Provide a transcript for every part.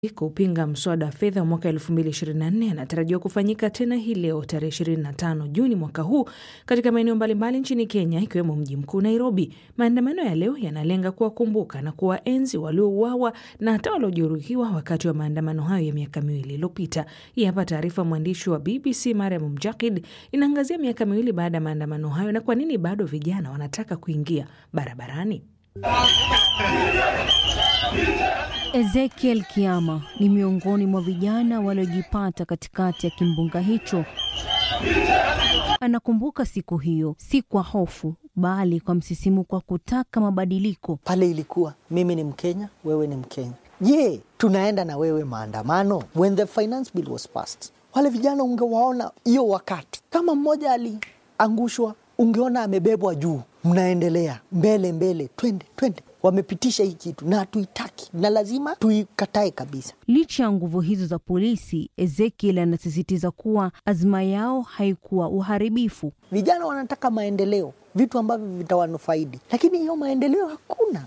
kupinga mswada wa fedha wa mwaka 2024 anatarajiwa kufanyika tena hii leo tarehe 25 Juni mwaka huu katika maeneo mbalimbali nchini Kenya ikiwemo mji mkuu Nairobi. Maandamano ya leo yanalenga kuwakumbuka na kuwaenzi waliouawa na hata waliojeruhiwa wakati wa maandamano hayo ya miaka miwili iliyopita. Hii hapa taarifa mwandishi wa BBC Mariam Mjakid inaangazia miaka miwili baada ya maandamano hayo na kwa nini bado vijana wanataka kuingia barabarani. Ezekiel Kiama ni miongoni mwa vijana waliojipata katikati ya kimbunga hicho. Anakumbuka siku hiyo, si kwa hofu, bali kwa msisimuko wa kutaka mabadiliko. Pale ilikuwa mimi ni Mkenya, wewe ni Mkenya. Je, tunaenda na wewe maandamano? When the finance bill was passed, wale vijana ungewaona hiyo wakati, kama mmoja aliangushwa, ungeona amebebwa juu, mnaendelea mbele mbele, twende twende wamepitisha hii kitu na hatuitaki na lazima tuikatae kabisa. Licha ya nguvu hizo za polisi, Ezekiel anasisitiza kuwa azma yao haikuwa uharibifu. Vijana wanataka maendeleo, vitu ambavyo vitawanufaidi, lakini hiyo maendeleo hakuna.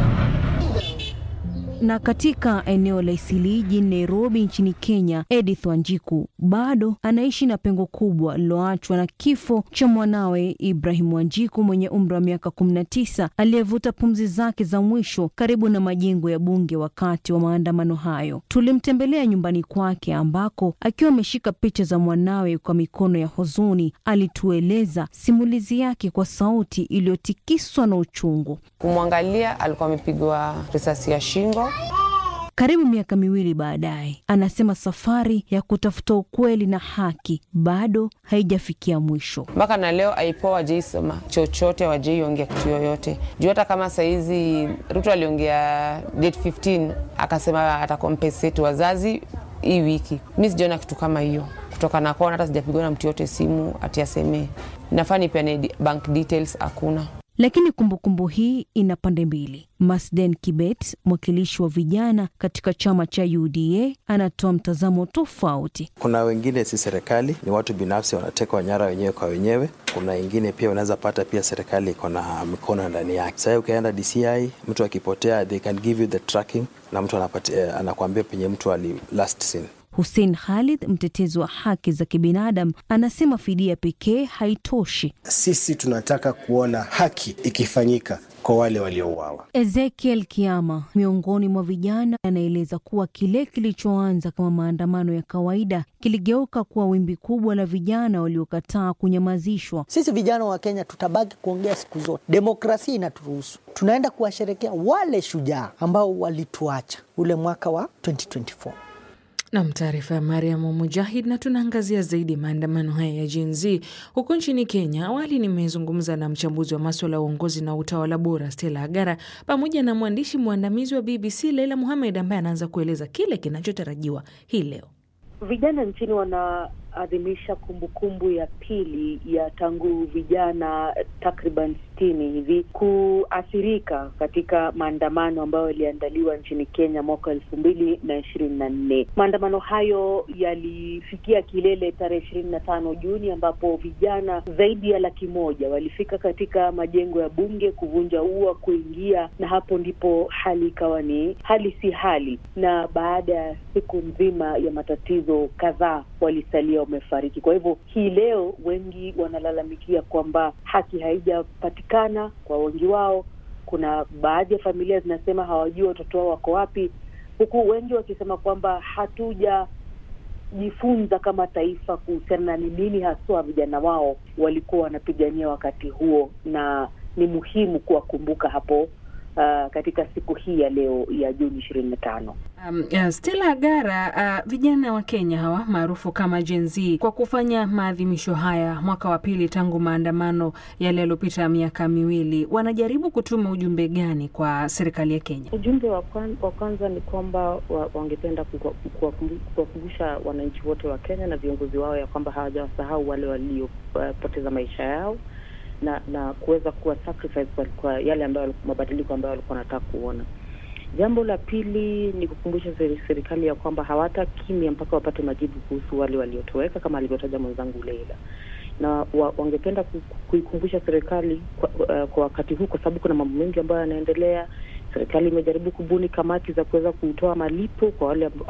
Na katika eneo la Isilii jijini Nairobi nchini Kenya, Edith Wanjiku bado anaishi na pengo kubwa liloachwa na kifo cha mwanawe Ibrahim Wanjiku mwenye umri wa miaka 19 aliyevuta pumzi zake za mwisho karibu na majengo ya bunge wakati wa maandamano hayo. Tulimtembelea nyumbani kwake ambako akiwa ameshika picha za mwanawe kwa mikono ya huzuni, alitueleza simulizi yake kwa sauti iliyotikiswa na uchungu. Kumwangalia alikuwa amepigwa risasi ya shingo. Karibu miaka miwili baadaye, anasema safari ya kutafuta ukweli na haki bado haijafikia mwisho. Mpaka na leo aipoa wajeisema chochote, wajeiongea kitu yoyote juu. Hata kama sahizi Ruto aliongea date 15 akasema atakompensate wazazi hii wiki, mi sijaona kitu kama hiyo kutoka na kona. Hata sijapigwa na mtu yote simu ati asemee nafaa nipeane bank details, hakuna. Lakini kumbukumbu hii ina pande mbili. Masden Kibet, mwakilishi wa vijana katika chama cha UDA, anatoa mtazamo tofauti. Kuna wengine si serikali, ni watu binafsi wanatekwa nyara wenyewe kwa wenyewe. Kuna wengine pia unaweza pata pia serikali iko na mikono ndani yake. Sahii ukienda DCI, mtu akipotea, they can give you the tracking na mtu anapatia, anakuambia penye mtu ali last seen. Hussein Khalid, mtetezi wa haki za kibinadamu, anasema fidia pekee haitoshi. Sisi tunataka kuona haki ikifanyika kwa wale waliouawa. Ezekiel Kiama, miongoni mwa vijana, anaeleza kuwa kile kilichoanza kama maandamano ya kawaida kiligeuka kuwa wimbi kubwa la vijana waliokataa kunyamazishwa. Sisi vijana wa Kenya tutabaki kuongea siku zote, demokrasia inaturuhusu. Tunaenda kuwasherekea wale shujaa ambao walituacha ule mwaka wa 2024. Nam, taarifa ya Mariamu Mujahid. Na tunaangazia zaidi maandamano haya ya Gen Z huko nchini Kenya. Awali nimezungumza na mchambuzi wa maswala ya uongozi na utawala bora Stella Agara pamoja na mwandishi mwandamizi wa BBC Leila Muhamed ambaye anaanza kueleza kile kinachotarajiwa hii leo. Vijana nchini wanaadhimisha kumbukumbu ya pili ya tangu vijana takriban sitini hivi kuathirika katika maandamano ambayo yaliandaliwa nchini Kenya mwaka elfu mbili na ishirini na nne. Maandamano hayo yalifikia kilele tarehe ishirini na tano Juni ambapo vijana zaidi ya laki moja walifika katika majengo ya bunge kuvunja ua, kuingia, na hapo ndipo hali ikawa ni hali si hali, na baada ya siku nzima ya matatizo kadhaa walisalia wamefariki. Kwa hivyo hii leo wengi wanalalamikia kwamba haki haijapatikana kwa wengi wao. Kuna baadhi ya familia zinasema hawajui watoto wao wako wapi, huku wengi wakisema kwamba hatujajifunza kama taifa kuhusiana na ni nini haswa vijana wao walikuwa wanapigania wakati huo, na ni muhimu kuwakumbuka hapo Uh, katika siku hii ya leo ya Juni ishirini na tano. Um, uh, Stella Agara, uh, vijana wa Kenya hawa maarufu kama Gen Z kwa kufanya maadhimisho haya mwaka wa pili tangu maandamano yale yaliyopita miaka miwili, wanajaribu kutuma ujumbe gani kwa serikali ya Kenya? Ujumbe wa kwanza ni kwamba wa, wangependa kuwakumbusha wananchi wote wa Kenya na viongozi wao ya kwamba hawajawasahau wale waliopoteza uh, maisha yao na na kuweza kuwa sacrifice kwa, kwa yale ambayo mabadiliko ambayo walikuwa wanataka kuona. Jambo la pili ni kukumbusha serikali ya kwamba hawata kimya mpaka wapate majibu kuhusu wale waliotoweka kama alivyotaja mwenzangu Leila, na wa, wangependa kuikumbusha serikali kwa, uh, kwa wakati huu, kwa sababu kuna mambo mengi ambayo yanaendelea Serikali imejaribu kubuni kamati za kuweza kutoa malipo kwa wale